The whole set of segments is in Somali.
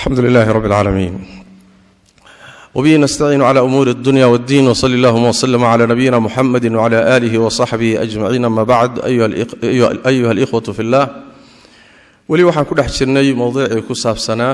alxamdu lilahi rab اlcaalamiin wbihi nastaciinu cla umuuri اdunya wاddin wsali اllahuma wslm cla nabiyina muxamedi wcla alihi wصaxbihi ajmaciin ama bacd ayuha اlإkhwaة fi اllah weli waxaan ku dhex jirnay mowduucii ku saabsanaa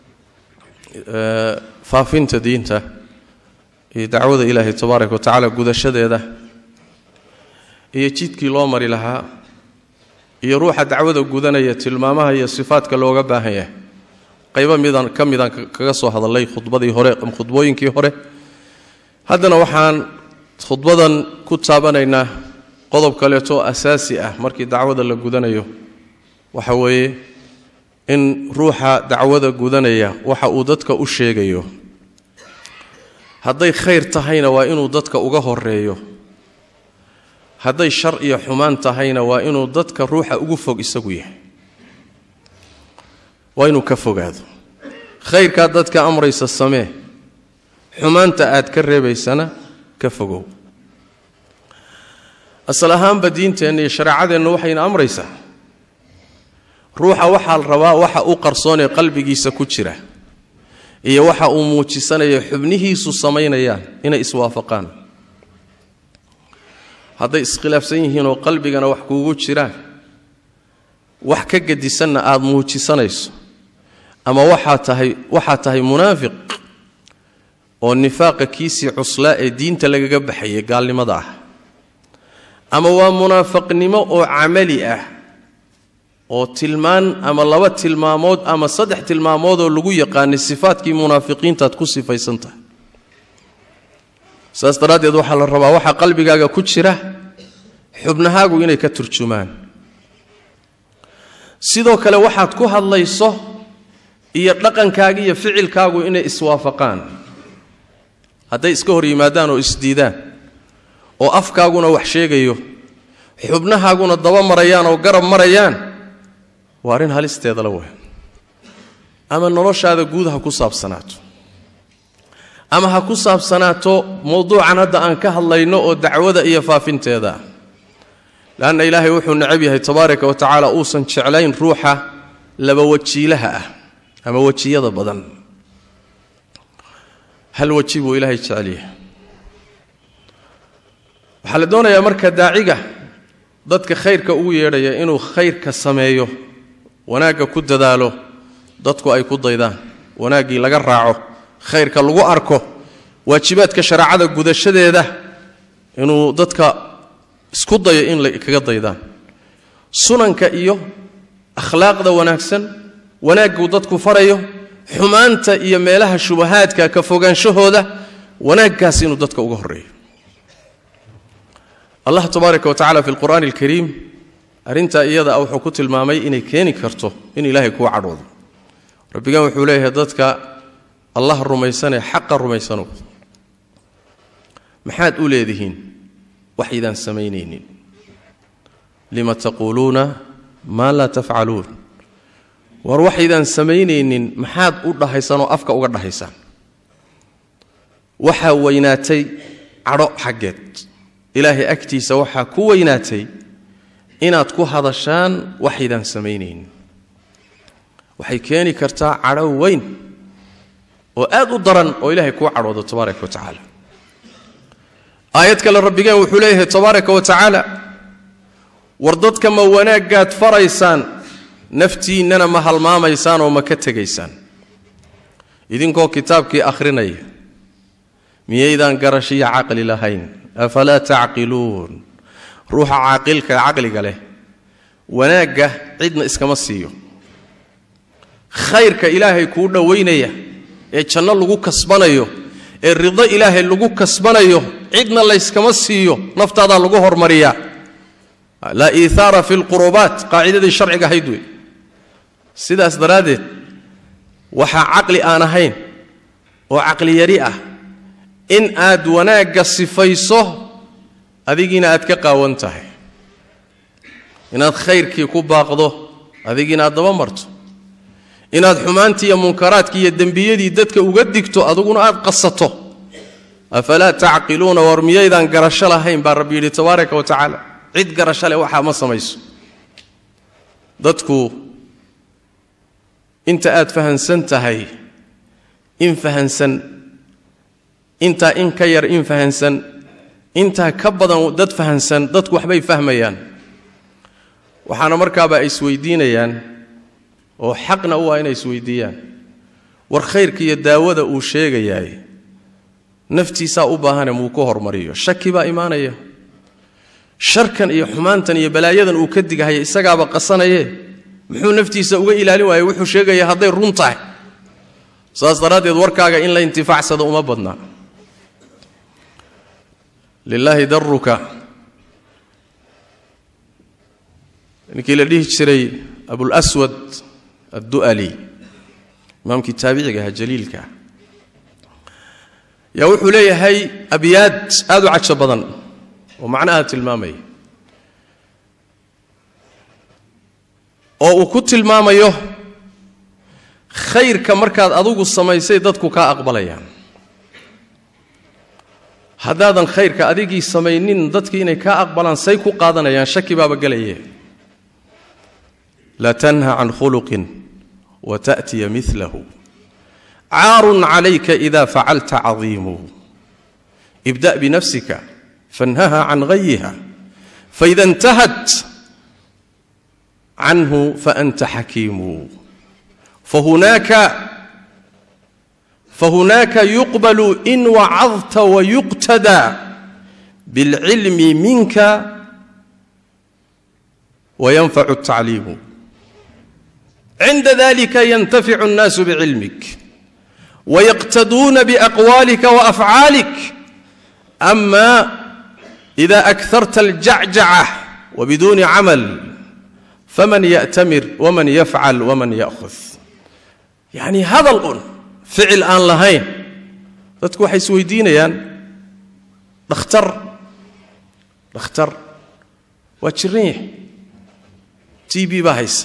faafinta diinta iyo dacwada ilaahay tabaaraka wa tacala gudashadeeda iyo jidkii loo mari lahaa iyo ruuxa dacwada gudanaya tilmaamaha iyo sifaadka looga baahan yahay qaybo midaan ka midaan kaga soo hadalay khudbadii hore khudbooyinkii hore haddana waxaan khudbadan ku taabanaynaa qodob kaleeto asaasi ah markii dacwada la gudanayo waxa weeye in ruuxa dacwada gudanaya waxa uu dadka u sheegayo hadday khayr tahayna waa inuu dadka uga horeeyo hadday shar iyo xumaan tahayna waa inuu dadka ruuxa ugu fog isagu yahay waa inuu ka fogaado khayrkaad dadka amraysa samee xumaanta aad ka reebaysana ka fogow asal ahaanba diinteenna iyo shareecadeenna waxayna amraysaa ruuxa waxaa la rabaa waxa u qarsoonee qalbigiisa ku jira iyo waxa uu muujisanaya xubnihiisu samaynayaan inay iswaafaqaan hadday iskhilaafsan yihiin oo qalbigana wax kuugu jiraan wax ka gedisanna aada muujisanayso ama waxaa tahay waxaa tahay munaafiq oo nifaaqa kiisii cuslaa ee diinta lagaga baxayay gaalnimada ah ama waa munaafaqnimo oo camali ah oo tilmaan ama laba tilmaamood ama saddex tilmaamoodoo lagu yaqaanay sifaadkii munaafiqiintaad ku sifaysan tahay saas daraaddeed waxaa la rabaa waxaa qalbigaaga ku jira xubnahaagu inay ka turjumaan sidoo kale waxaad ku hadlayso iyo dhaqankaaga iyo ficilkaagu inay iswaafaqaan hadday iska hor yimaadaan oo isdiidaan oo afkaaguna wax sheegayo xubnahaaguna daba marayaan oo garab marayaan waa arrin halisteeda la wey ama noloshaada guud ha ku saabsanaato ama ha ku saabsanaato mowduucan hadda aan ka hadlayno oo dacwada iyo faafinteeda ah leanna ilaahay wuxuu necab yahay tabaaraka wa tacaala uusan jeclayn ruuxa laba wajiilaha ah ama wejiyada badan hal weji buu ilaahay jecel yahay waxaa la doonayaa marka daaciga dadka khayrka ugu yeedhaya inuu khayrka sameeyo wanaagga ku dadaalo dadku ay ku daydaan wanaaggii laga raaco khayrka lagu arko waajibaadka shareecada gudashadeeda inuu dadka isku dayo in la kaga daydaan sunanka iyo akhlaaqda wanaagsan wanaagguu dadku farayo xumaanta iyo meelaha shubahaadka ka fogaanshahooda wanaaggaas inuu dadka uga horreeyo allah tabaaraka wa tacala fi lqur'aani alkariim arrintaa iyada a wuxuu ku tilmaamay inay keeni karto in ilaahay kuu cadhoodo rabbigan wuxuu leeyahay dadka allah rumaysanee xaqa rumaysanow maxaad u leedihiin waxaydaan samaynaynin lima taquuluuna maa laa tafcaluun war waxaydaan samaynaynin maxaad u dhahaysaan oo afka uga dhahaysaan waxaa weynaatay cadho xaggeed ilaahay agtiisa waxaa ku weynaatay inaad ku hadashaan waxaydaan samaynaynin waxay keeni kartaa cadho weyn oo aad u daran oo ilaahay kuu cadhoodo tabaaraka wa tacaala aayad kale rabbigeen wuxuu leeyahay tabaaraka wa tacaala war dadka ma wanaaggaad faraysaan naftiinnana ma halmaamaysaan oo ma ka tegaysaan idinkoo kitaabkii akhrinaya miyaydaan garashiya caqli lahayn afalaa tacqiluun ruuxa caaqilka caqliga leh wanaagga cidna iskama siiyo khayrka ilaahay kuu dhowaynaya ee janno lagu kasbanayo ee rido ilaahay lagu kasbanayo cidna layskama siiyo naftaadaa lagu hormariyaa laa iihaara fi lqurubaat qaacidadii sharciga ahayd wey sidaas daraaddeed waxaa caqli aan ahayn oo caqli yari ah in aad wanaagga sifayso adigiina aad ka qaawan tahay inaad khayrkii ku baaqdo adigiina aad daba marto inaad xumaantii iyo munkaraadkii iyo dembiyadii dadka uga digto aduguna aad qasato afalaa tacqiluuna war miyaydaan garasho lahayn baa rabbi yidhi tabaaraka wa tacaala cid garasho leh waxaa ma samayso dadku inta aad fahansan tahay in fahansan intaa in ka yar in fahansan intaa ka badan dad fahansan dadku waxbay fahmayaan waxaana markaaba ay isweydiinayaan oo xaqna u ah inay isweydiiyaan war khayrka iyo daawada uu sheegayaay naftiisaa u baahane muu ku hormariyo shaki baa imaanaya sharkan iyo xumaantan iyo balaayadan uu ka digahaya isagaaba qasanaye muxuu naftiisa uga ilaalin waayey wuxuu sheegaya hadday run tahay saas daraaddeed warkaaga in la intifaacsado uma badna lilaahi daruka ninkii la dhihi jiray abulswad addu'ali imaamkii taabiciga aha jaliilka yaa wuxuu leeyahay abyaad aad u cajo badan oo macnaha tilmaamaya oo uu ku tilmaamayo khayrka markaad adigu samaysay dadku kaa aqbalayaan haddaadan khayrka adigii samaynin dadkii inay kaa aqbalaan say ku qaadanayaan shaki baaba gelaye la tanha can khuluqin wa ta'tiya milahu caarun calayka ida facalta cadiimu ibda' binafsika fanhaha can ghayiha faida intahat canhu faanta xakiimu fahunaaka fahunaaka yuqbalu in wacadta wayuqtada bilcilmi minka wayanfacu الtacliimu cinda dalika yantaficu الnaasu bicilmik wayaqtaduuna biaqwaalika waafcaalik ama ida akarta aljacjaca wbiduuni camal faman ya'tamir waman yafcal waman ya'khud yacni hadal un ficil aan lahayn dadku waxay isweydiinayaan dhakhtar dhakhtar waa jiran yahay t b baa haysa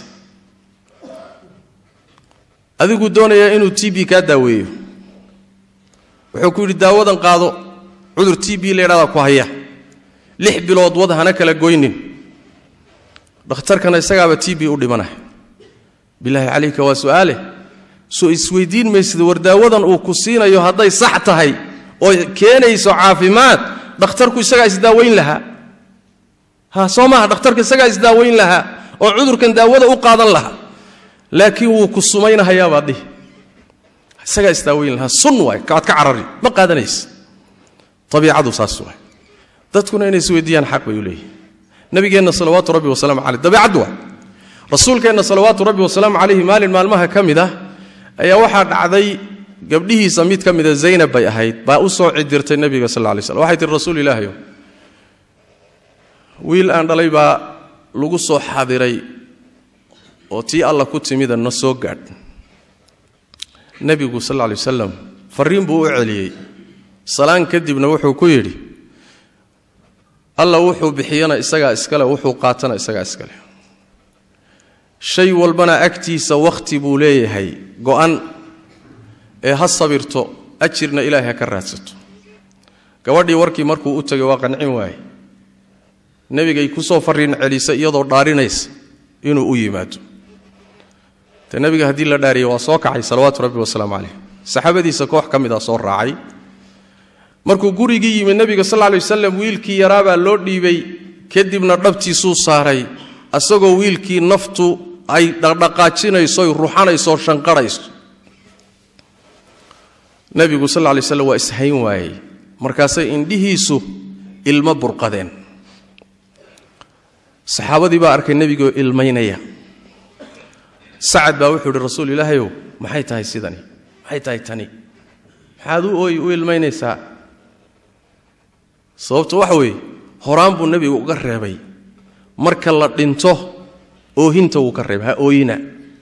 adiguu doonayaa inuu t b kaa daaweeyo wuxuu ku yidhi daawadan qaado cudur t b la ydhahdaa ku haya lix bilood wad hana kala goynin dhakhtarkana isagaaba t b u dhimanaya bilaahi calayka waa su'aale soo isweydiin maysid war daawadan uu ku siinayo hadday sax tahay oo keenayso caafimaad dhakhtarku isagaa isdaawayn lahaa ha soo maaha dhakhtarka isagaa isdaawayn lahaa oo cudurkan daawada u qaadan lahaa laakiin wuu ku sumaynahayaabaa dhihi isagaa isdaawayn lahaa sun waay kaad ka carari ma qaadanaysa abiicadu saas waay dadkuna inay isweydiiyaan xaq bay u leeyihin nabigeenna salawaatu rabbi wasalaamu caleyh dabeicaddu waa rasuulkeenna salawaatu rabbi wasalaamu calayhi maalin maalmaha ka mid ah ayaa waxaa dhacday gabdhihiisa mid ka mida zaynab bay ahayd baa u soo cidirtay nebiga sal lla lay slam waxay tihi rasuul ilaahayo wiil aan dhalay baa lagu soo xadiray oo tii alla ku timida na soo gaadh nebigu sal lla lay wasalam farriin buu u celiyey salaan kadibna wuxuu ku yidhi alla wuxuu bixiyana isagaa iskale wuxuu qaatana isagaa iskale shay walbana agtiisa wakhti buu leeyahay go'an ee ha sabirto ajirna ilaahay ha ka raadsato gabadhii warkii markuu u tegay waa qancin waaye nebigay ku soo farriin celisa iyadoo dhaarinaysa inuu u yimaado te nebiga haddii la dhaariyay waa soo kacay salawaatu rabbi wasalaamu caleyh saxaabadiisa koox ka mid a soo raacay markuu gurigii yimid nebiga sal lay wasalam wiilkii yaraabaa loo dhiibay kadibna dhabtiisuu saaray asagoo wiilkii naftu ay dhaqdhaqaajinayso ruxanayso shanqarhayso nebigu sal lay slam waa ishayn waayey markaasay indhihiisu ilmo burqadeen saxaabadii baa arkay nebigoo ilmaynaya sacad baa wuxuu ihi rasuul ilaahayow maxay tahay sidani maxay tahay tani maxaad u ooy u ilmaynaysaa sababtu waxa weeye horaan buu nebigu uga reebay marka la dhinto oohinta wuu ka reebay ha ooyina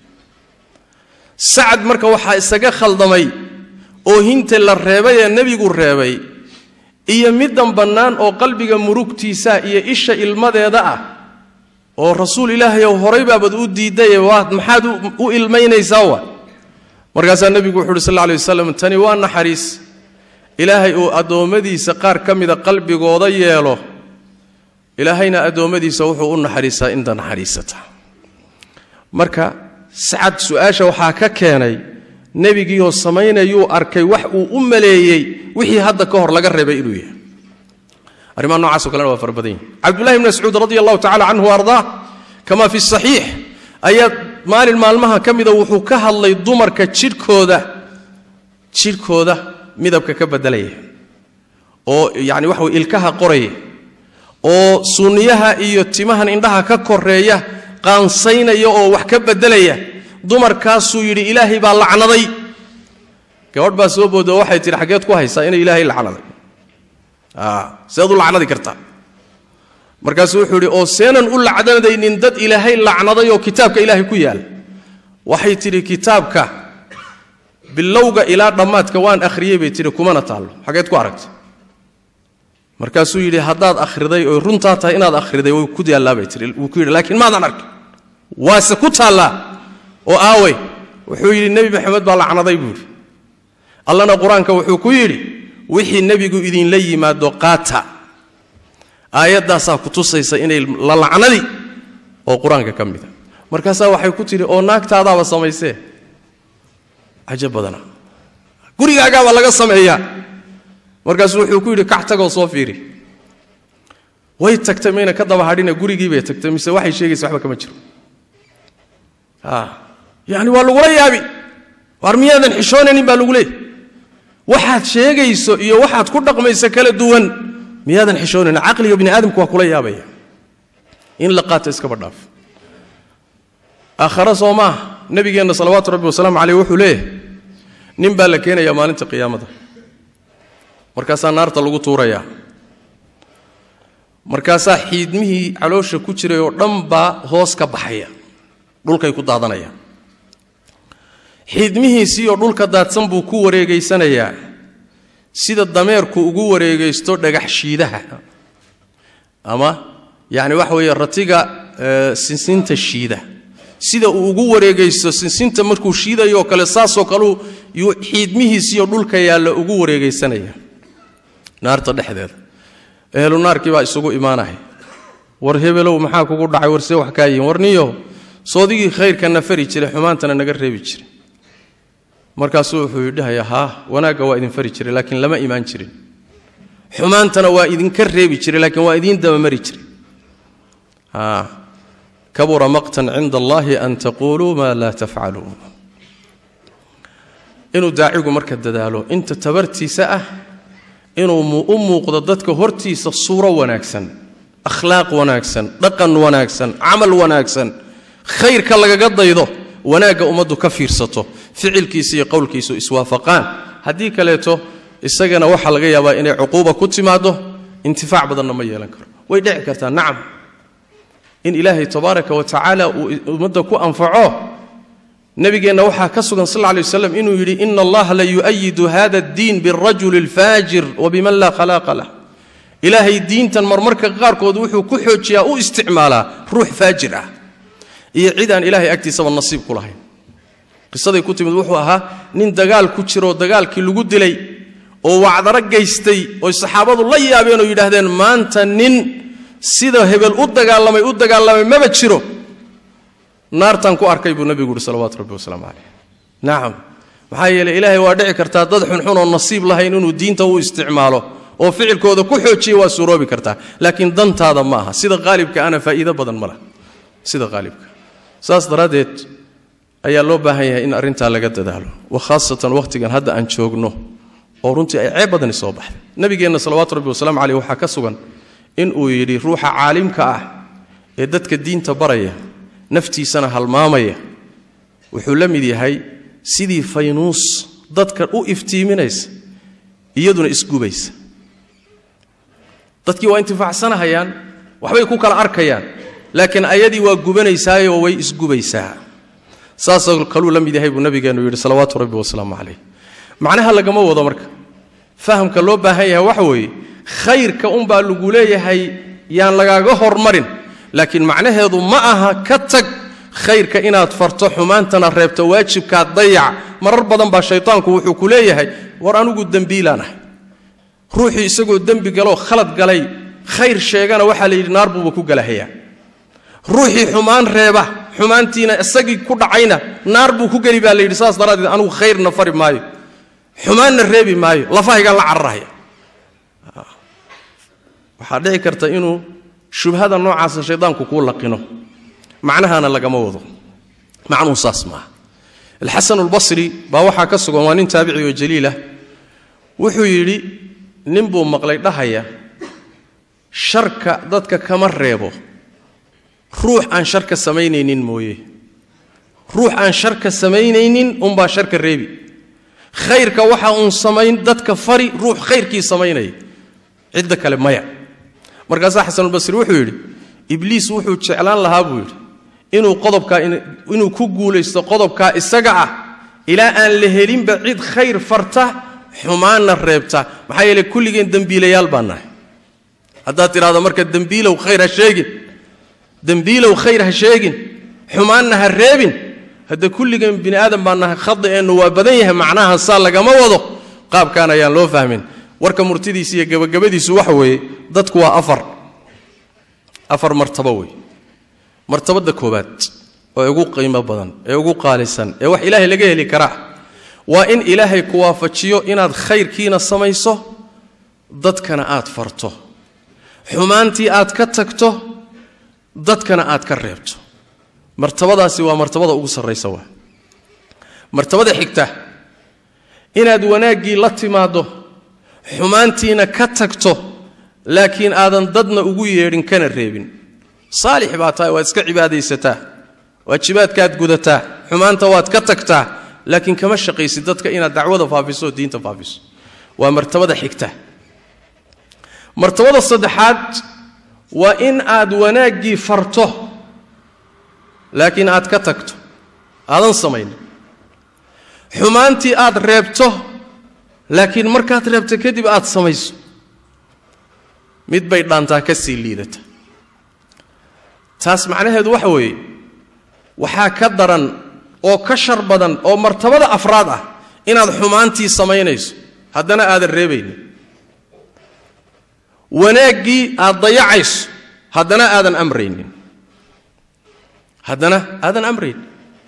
sacad marka waxaa isaga khaldamay oohinta la reebay ee nebigu reebay iyo middan bannaan oo qalbiga murugtiisa iyo isha ilmadeeda ah oo rasuul ilaahayow horay baabad u diidaye waa maxaad u ilmaynaysaa wa markaasaa nebigu wuxu uhi sal lla alay wasalam tani waa naxariis ilaahay uu addoommadiisa qaar ka mida qalbigooda yeelo ilaahayna addoommadiisa wuxuu u naxariisaa inta naxariisata marka sacad su-aasha waxaa ka keenay nebigiioo samaynayuu arkay wax uu u maleeyey wixii hadda ka hor laga reebay inuu yahay arrimaha nocaasoo kalena waa fara badan yihin cabdullahi bn mascuud radi allahu tacala canhu ardaa kama fi saxiix ayaa maalin maalmaha ka mida wuxuu ka hadlay dumarka jidhkooda jidhkooda midabka ka bedelaya oo yani waxa way ilkaha qoraya oo sunniyaha iyo timahan indhaha ka koreeya qaansaynaya oo wax ka bedelaya dumarkaasuu yidhi ilaahay baa lacnaday gabadh baa soo booda oo waxay tihi xaggeed ku haysaa inay ilaahay lacnaday seed u lacnadi kartaa markaasuu wuxuu yidhi oo seenan u lacnadaynin dad ilaahay lacnaday oo kitaabka ilaahay ku yaal waxay tidhi kitaabka bilowga ilaa dhammaadka waan akhriyey bay tidhi kumana taallo xaggeed ku aragtay markaasuu yidhi haddaad akhriday oy runtaa tahay inaad akhriday way ku yaallaa bay tihi wuu ku yidhi laakiin maadan arkin waase ku taallaa oo aawey wuxuu yidhi nebi maxamed baa lacnaday buu yidhi allana qur-aanka wuxuu ku yidhi wixii nebigu idinla yimaado qaata aayaddaasaa ku tusaysa inay la lacnadi oo qur-aanka ka mida markaasaa waxay ku tidhi oo naagtaadaaba samaysee cajab badana gurigaagaabaa laga sameeyaa markaasuu wuxuu ku yidhi kac tagoo soo fiiri way tagtay mayna ka daba hadhina gurigii bay tagtay mise waxay sheegaysa waxba kama jiro yani waa lagula yaabi waar miyaadan xishoonaynin baa lagu leeyay waxaad sheegayso iyo waxaad ku dhaqmayso kala duwan miyaadan xishoonayn caqliga bini aadamku waa kula yaabaya in la qaato iskaba dhaaf aakhare soo maaha nabigeenna salawaatu rabbi wasalaamu caleyh wuxuu leeyahay nin baa la keenayaa maalinta qiyaamada markaasaa naarta lagu tuurayaa markaasaa xiidmihii caloosha ku jiray oo dhan baa hoos ka baxaya dhulkay ku daadanayaan xiidmihiisii oo dhulka daadsan buu ku wareegaysanayaa sida dameerku ugu wareegaysto dhagax shiidaha ama yacni waxa weeye ratiga sinsinta shiida sida uu ugu wareegaysto sinsinta markuu shiidayoo kale saasoo kaleu yuu xiidmihiisiioo dhulka yaalla ugu wareegaysanaya naarta dhexdeeda ehlu naarkii baa isugu imaanaya war hebelow maxaa kugu dhacay war see wax kaa yihin war niyo soodigii khayrkana fari jiray xumaantana naga reebi jiray markaasuu wuxuu yidhahayaa haa wanaagga waa idin fari jiray laakiin lama imaan jirin xumaantana waa idinka reebi jiray laakiin waa idiin dabamari jiray kabura maqtan cinda allahi an taquuluu maa laa tafcaluun inuu daacigu marka dadaalo inta tabartiisa ah inuu u muuqdo dadka hortiisa suuro wanaagsan akhlaaq wanaagsan dhaqan wanaagsan camal wanaagsan khayrka lagaga daydo wanaagga ummaddu ka fiirsato ficilkiisa iyo qowlkiisu iswaafaqaan haddii kaleeto isagana waxaa laga yaabaa inay cuquuba ku timaado intifaac badanna ma yeelan karo way dhici kartaa nacam in ilaahay tabaaraka wa tacaala uu ummadda ku anfaco nabigeenna waxaa ka sugan sal lla lay waslam inuu yidhi ina allaha la yu'ayidu hada addiin birajuli alfaajir wa biman laa khalaaqa lah ilaahay diintan marmarka qaarkood wuxuu ku xoojiyaa u isticmaalaa ruux faajir ah iyo cid aan ilaahay agtiisaba nasiib ku lahayn qisaday ku timid wuxuu ahaa nin dagaal ku jiroo dagaalkii lagu dilay oo wacdaro gaystay oy saxaabadu la yaabeen oo yidhaahdeen maanta nin sida hebel u dagaalamay u dagaalamay maba jiro naartaan ku arkay buu nabigu uhi salawaatu rabbi wasalaamu caleyh nacam maxaa yeeley ilaahay waa dhici kartaa dad xunxun oo nasiib lahayn inuu diinta u isticmaalo oo ficilkooda ku xoojiya waa suuroobi kartaa laakiin dantaada ma aha sida qaalibka ana faa'iido badan ma laha sida qaalibka saas daraaddeed ayaa loo baahan yahay in arrintaa laga dadaalo khaasatan wakhtigan hadda aan joogno oo runtii ay ceeb badani soo baxday nabigeenna salawaatu rabbi wasalaamu caleyh waxaa ka sugan in uu yidhi ruuxa caalimka ah ee dadka diinta baraya naftiisana halmaamaya wuxuu la mid yahay sidii faynuus dadka u iftiiminaysa iyaduna isgubaysa dadkii waa intifaacsanahayaan waxbay ku kala arkayaan laakiin ayadii waa gubanaysaayoo way isgubaysaa saasoo kaluu la mid yahay buu nabigeennu yidhi salawaatu rabbi wasalaamu calayh macnaha lagama wado marka fahamka loo baahan yahay waxa weeye khayrka unbaa lagu leeyahay yaan lagaaga hormarin laakiin macnaheedu ma aha ka tag khayrka inaad farto xumaantana reebto waajibkaad dayac marar badan baa shaytaanku wuxuu ku leeyahay war anugu dembiilaan ahay ruuxii isagoo dembi galoo khalad galay khayr sheegana waxaa la yidhi naar buuba ku galahayaa ruuxii xumaan reeba xumaantiina isagii ku dhacayna naar buu ku geli baa la yidhi saas daraaddeed anugu khayrna fari maayo xumaanna reebi maayo lafahaygaan la cararahaya waxaa dhici karta inuu shubhada noocaasa shaydaanku kuu laqino macnahana lagama wado macnuhu saas maaha alxasan albasri baa waxaa ka sugan waa nin taabici oo jaliilah wuxuu yidhi nin buu maqlay dhahaya sharka dadka kama reebo ruux aan sharka samaynaynin mooye ruux aan sharka samaynaynin unbaa sharka reebi khayrka waxa uun samayn dadka fari ruux khayrkii samaynaya cidda kale maya markaasaa xasanulbasri wuxuu yidhi ibliis wuxuu jeclaan lahaa buu yidhi inuu qodobkaa inuu ku guulaysto qodobkaa isaga ah ilaa aan la helinba cid khayr farta xumaanna reebta maxaa yeele kulligeen dembiilayaal baan nahay haddaad tidhahdo marka dembiilow khayr ha sheegin dembiilow khayr ha sheegin xumaanna ha reebin hadda kulligeen bini aadam baan nahay khadi'eennu waa badan yahay macnaha saa lagama wado qaabkaan ayaan loo fahmin warka murtidiisa iyo gabagabadiisu waxa weeye dadku waa afar afar martabo wey martabadda koowaad oo ugu qiimo badan ee ugu qaalisan ee wax ilaahay laga heli karaa waa in ilaahay ku waafajiyo inaad khayrkiina samayso dadkana aad farto xumaantii aad ka tagto dadkana aad ka reebto martabadaasi waa martabada ugu sarraysa waa martabada xigta inaad wanaaggii la timaaddo xumaantiina ka tagto laakiin aadan dadna ugu yeedhin kana reebin saalix baa tahay waad iska cibaadaysataa waajibaadkaad gudataa xumaanta waad ka tagtaa laakiin kama shaqaysid dadka inaad dacwada faafiso oo diinta faafiso waa martabada xigta martabada saddexaad waa in aad wanaaggii farto laakiin aad ka tagto aadan samaynin xumaantii aad reebto laakiin markaad reebto kadib aad samayso mid bay dhaantaa ka sii liidata taas macnaheedu waxa weeye waxaa ka daran oo ka shar badan oo martabada afraad ah inaad xumaantii samaynayso haddana aadan reebaynin wanaaggii aad dayacayso haddana aadan amraynin haddana aadan amraynin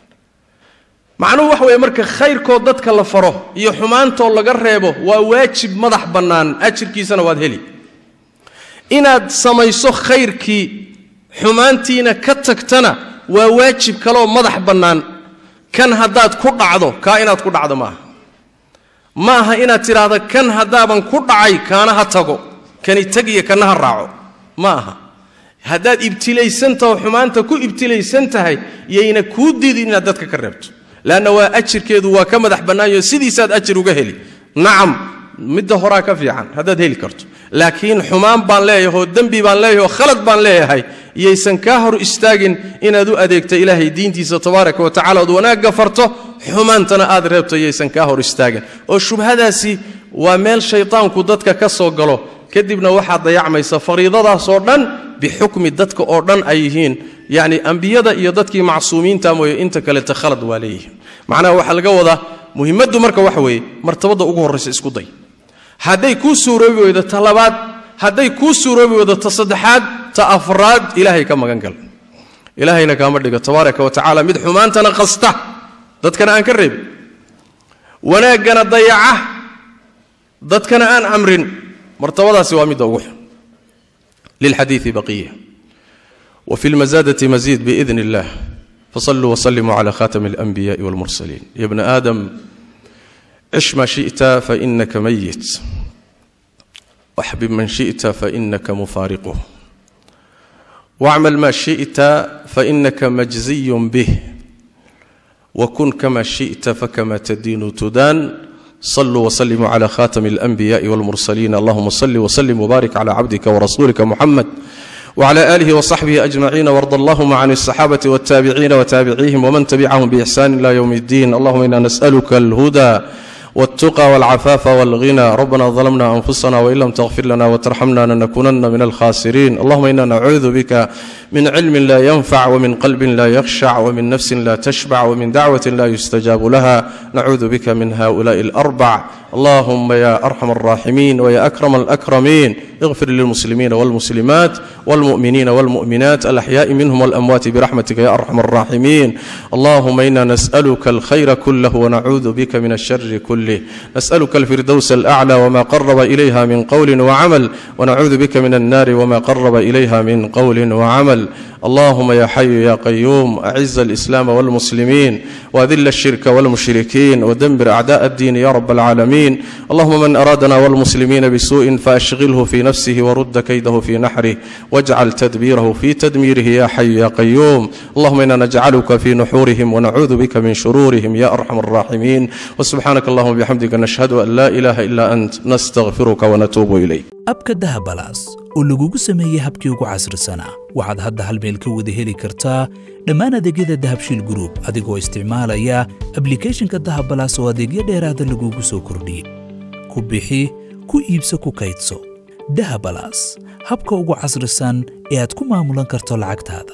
macnuhu waxa weeye marka khayrkoo dadka la faro iyo xumaantoo laga reebo waa waajib madax bannaan ajirkiisana waad heli inaad samayso khayrkii xumaantiina ka tagtana waa waajib kaleoo madax bannaan kan haddaad ku dhacdo kaa inaad ku dhacdo maaha ma aha inaad tidhaahdo kan haddaaban ku dhacay kaana ha tago kani tagiyo kana ha raaco ma aha haddaad ibtilaysantaho xumaanta ku ibtilaysan tahay yayna kuu diidin inaad dadka ka reebto leanna waa ajirkeedu waa ka madax bannaanyo sidiisaad ajir uga heli nacam midda horaa ka fiican haddaad heli karto laakiin xumaan baan leeyahay oo dembi baan leeyahay oo khalad baan leeyahay yaysan kaa hor istaagin inaad u adeegto ilaahay diintiisa tabaaraka wa tacala ood wanaagga farto xumaantana aad reebto yaysan kaa hor istaagin oo shubhadaasi waa meel shaytaanku dadka ka soo galo kadibna waxaad dayacmaysa fariidadaasoo dhan bixukmi dadka oo dhan ay yihiin yacni ambiyada iyo dadkii macsuumiinta mooye inta kaleta khalad waa leeyihiin macnaha waxaa laga wadaa muhimmaddu marka waxa weeye martabadda ugu horraysa isku day hadday kuu suuroobi weydo ta labaad hadday kuu suuroobi weydo ta saddexaad ta afraad ilaahay ka magan gal ilaahayna kaama dhigo tabaaraka wa tacaala mid xumaantana qasta dadkana aan ka reebin wanaaggana dayaca dadkana aan amrin martabadaasi waa midda ugu xun lilxadiidi baqiya wa fi lmasaadati masiid biidn illah fasaluu waslimuu cala khatami alanbiyaai walmursaliin ya bna aadam cish ma shita fainaka mayit waxbib man shita fainaka mufaariquh wacmal ma shita fainaka majziyun bih wakun kama shita fakama tadiinu tudaan صلوا وسلموا على خاتم الأنبياء والمرسلين اللهم صل وسلم وبارك على عبدك ورسولك محمد وعلى آله وصحبه أجمعين وارض اللهم عن الصحابة والتابعين وتابعيهم ومن تبعهم بإحسان إلى يوم الدين اللهم إنا نسألك الهدى والتقى والعفاف والغنى ربنا ظلمنا أنفسنا وإن لم تغفر لنا وترحمنا لنكونن من الخاسرين اللهم إنا نعوذ بك من علم لا ينفع ومن قلب لا يخشع ومن نفس لا تشبع ومن دعوة لا يستجاب لها نعوذ بك من هؤلاء الأربع اللهم يا أرحم الراحمين ويا أكرم الأكرمين اغفر للمسلمين والمسلمات والمؤمنين والمؤمنات الأحياء منهم والأموات برحمتك يا أرحم الراحمين اللهم إنا نسألك الخير كله ونعوذ بك من الشر كله نسألك الفردوس الأعلى وما قرب إليها من قول وعمل ونعوذ بك من النار وما قرب إليها من قول وعمل اللهم يا حي يا قيوم أعز الإسلام والمسلمين وأذل الشرك والمشركين ودمر أعداء الدين يا رب العالمين اللهم من أرادنا والمسلمين بسوء فأشغله في نفسه ورد كيده في نحره واجعل تدبيره في تدميره يا حي يا قيوم اللهم إنا نجعلك في نحورهم ونعوذ بك من شرورهم يا أرحم الراحمين وسبحانك اللهم وبحمدك نشهد أن لا إله إلا أنت نستغفرك ونتوب إليك abka dahabalaas oo lagugu sameeyey habkii ugu casrisanaa waxaad hadda hal meel ka wada heli kartaa dhammaan adeegyada dahabshiil gruub adigoo isticmaalaya ablikhethonka dahabalaas oo adeegyo dheeraada lagugu soo kordhiyey ku bixi ku iibso ku kaydso dahabalaas habka ugu casrisan ee aad ku maamulan karto lacagtaada